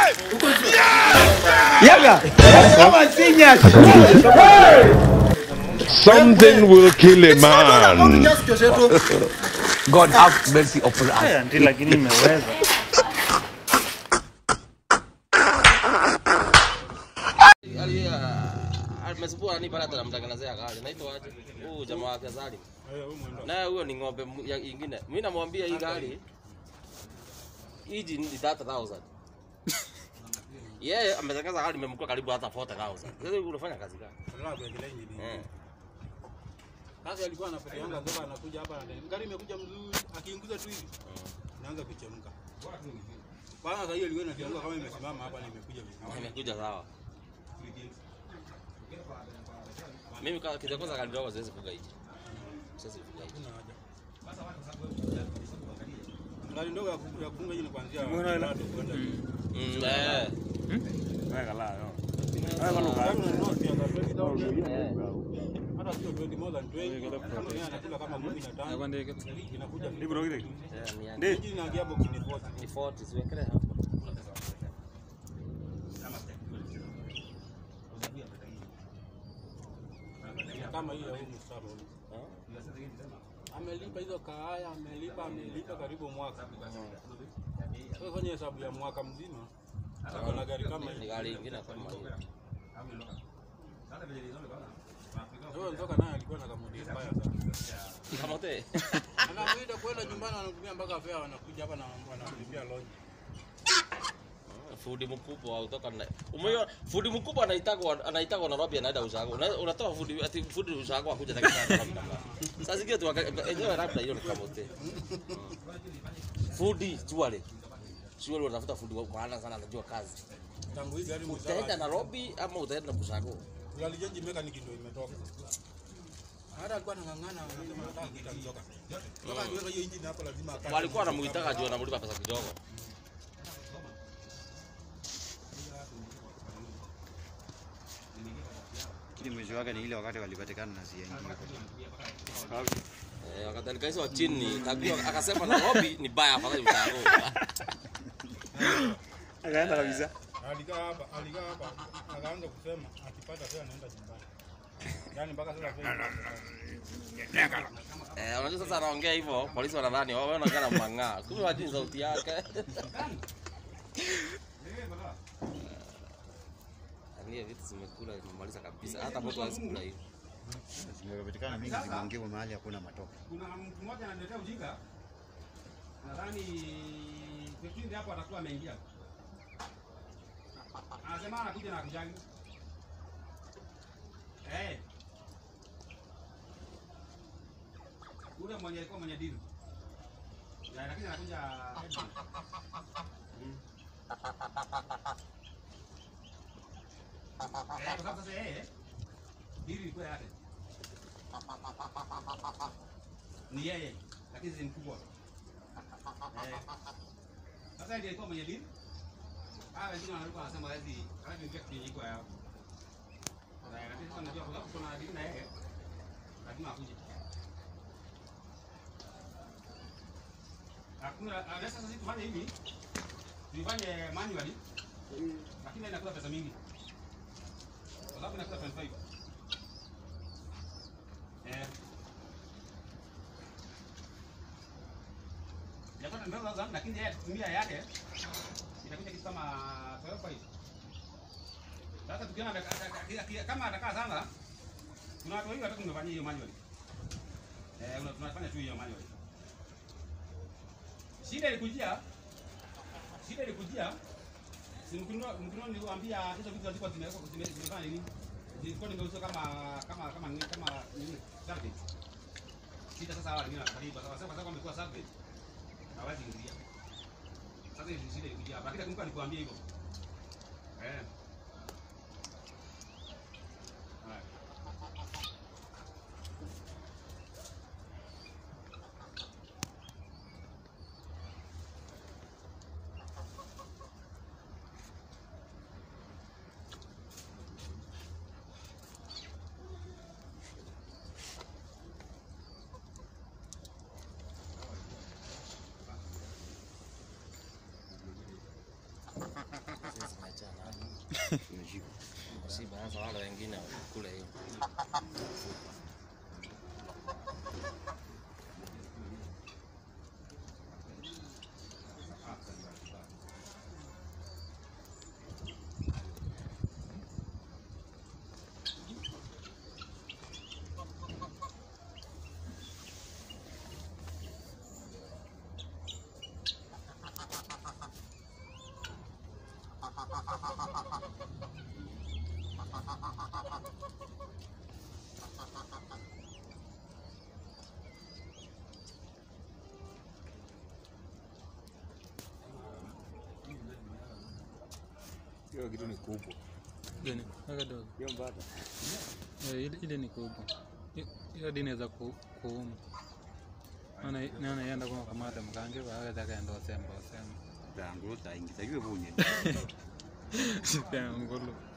Yaga. Kama sinya. Something will kill a man. God have mercy upon us. Eh, Ndi lakini imeweza. Ali- ah, amesubua nani pale atamtengenezea gari. Naitwa aje? Huyu jamaa wake Salim. Naye huyo ni ng'ombe mu- ya- ingine. Mimi namwambia hii gari hiji ni 30,000. Yeye ametengeneza gari imemkua karibu hata 40,000. Sasa hivi unafanya kazi gani? Eh. Sasa alikuwa anapoteanga toka anakuja hapa na gari imekuja mzuri, akiinguza tu hivi inaanza kuchemka. Kwanza sasa hiyo ilikuwa inachemka kama imesimama hapa na imekuja vizuri. Imekuja sawa. Mimi kwa kitu kwanza gari ndogo siwezi fuga hichi. Siwezi fuga hichi. Hakuna haja. Gari ndogo ya ku- ya kufunga hii ni kuanzia Mbona ila- tatu kwenda juu. Mm, eh. Weka la yo. Gari unanunua pia gari 20,000. Eh. Hata sio 20 more than 20. Kama yeye anakula kama 15. Inakuja Ibro kile. Eh, ni- Ndi. Hii inaingia box ni 40. ni 40 siwekele hapo. Kama hii ya huyu Mustafa huyu. Amelipa hizo kaaya, amelipa amelipa karibu mwaka. Sasa fanya hesabu ya mwaka mzima. Ako na gari kama Ni hii. gari ingine kama hiyo. Huyo nzoka naye alikuwa na kamudi mbaya sana. Kama te. Anamuita kwenda nyumbani anatumia mpaka fare wanakuja hapa na wanamlipia lodge. Fundi mkubwa au toka na. Umeona fundi mkubwa anaitagwa anaitagwa Nairobi anaenda ushago. Una- Unatoa fundi ati fundi ushago akuja takika Nairobi. Sasa zingine tu waka- enyewe labda hiyo ni kama te. Fundi chuale. Chuale unatafuta fundi wa maana sana anajua kazi. Tangu hii gari Utaenda msaba. Nairobi ama utaenda Bushago? Galijenji mechanic ndio imetoka. Hata alikuwa anang'ang'ana anasema nataka kuita nzoka. Nzoka akiweka hiyo engine hapo lazima akate. Walikuwa wanamuitaka juu anamlipa pesa kidogo. Lakini mwisho wake ni ile wakati walipatikana na CNG. Eh, wakati alikaiswa chini, kajua akasema Nairobi ni baya afadhali Bushago. Akaenda kabisa. Alikaa hapa, alikaa hapa, akaanza kusema akipata fare anaenda nyumbani. Yaani mpaka sasa fare. Eh, unajua sasa anaongea hivyo, polisi wanadhani wao wanaongea na mang'aa. Kumbe wajini sauti yake. Ania vitu zimekula zimemaliza kabisa. Hata mtu hawezi kula hivi. Zimepatikana mingi zimeongewa mahali hakuna matope. kuna mtu mmoja ananiletea ujinga, nadhani kipindi hapo atakuwa ameingia, anasema anakuja na akujagi eh, ule mwenye alikuwa mwenye dini Ya, lakini anakuja headman. Mm. Eh, kwa sababu sasa yeye dini ilikuwa yake ni yeye, lakini si mkubwa. Eh. Sasa ndiye alikuwa mwenye dini. Ah, wengine walikuwa wanasema hizi hadi ndio kitu iko yao. Na lakini sasa unajua kwa sababu kuna dini na yeye lazima akuje. Hakuna ah, sasa sisi tufanye hivi. Tuifanye manually. Lakini inakula pesa mingi. Kwa sababu inakula 25. Eh. Yapata ndio lazima lakini yeye kutumia yake inakuja kitu kama 12 hivi. Sasa tukiona ataka- ataka- ataka- kama atakaa sana kuna watu wengi wataka tumefanyia hiyo manually. Eh, una- tunafanya tu hiyo manually. Shida ilikujia shida ilikujia si mkinua mkinua niliwaambia hizo vitu zilikuwa zimewekwa zime- zimefanya nini? Zilikuwa nimeuzwa kama kama kama nini kama nini? Salvage. Shida sasa hawa wengine wanafanya hivyo. Sasa kwa sababu wamekuwa salvage hawezi ingia. Sasa hizi shida ilikuja hapa. Lakini kumbuka nikuambia hivyo. Eh. Haya. Imeshika. Si basi wale wengine kule hiyo. Hiyo kitu ni kubwa. Gani? Weka dogo. Hiyo mbata. Eh, ile, ile ni kubwa. Hi- Hiyo hadi inaweza ku, kuuma. Naona naona yenda kwa kamata mkange wa aweza kaenda osemba osemba. Ndangulo taingiza yue bunye. Sikia ngolo.